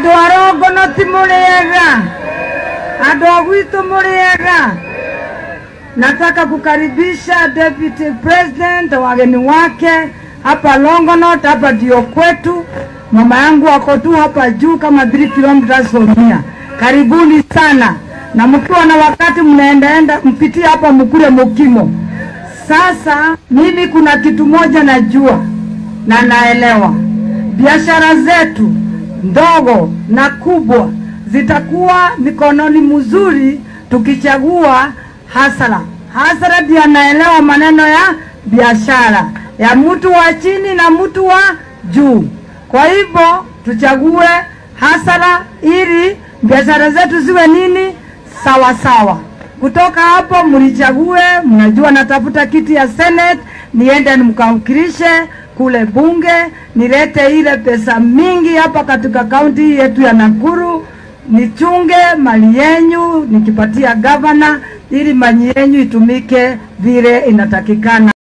andå arongono ti må rä ega andå a gwitå må rä ega nataka kukaribisha deputy president wageni wake hapa Longonot, hapa ndio kwetu. Mama yangu wako tu hapa juu kama 3 kilometers from here. Karibuni sana, na mkiwa na wakati mnaendaenda mpitie hapa mkule mukimo. Sasa mimi kuna kitu moja najua na naelewa, biashara zetu ndogo na kubwa zitakuwa mikononi mzuri tukichagua hasara. Hasara ndiye anaelewa maneno ya biashara ya mtu wa chini na mtu wa juu. Kwa hivyo tuchague hasara ili biashara zetu ziwe nini sawa sawa. Kutoka hapo mlichague, mnajua natafuta kiti ya Senate, niende nimkawakilishe kule bunge, nilete ile pesa mingi hapa katika kaunti yetu ya Nakuru, nichunge mali yenyu nikipatia gavana, ili mali yenyu itumike vile inatakikana.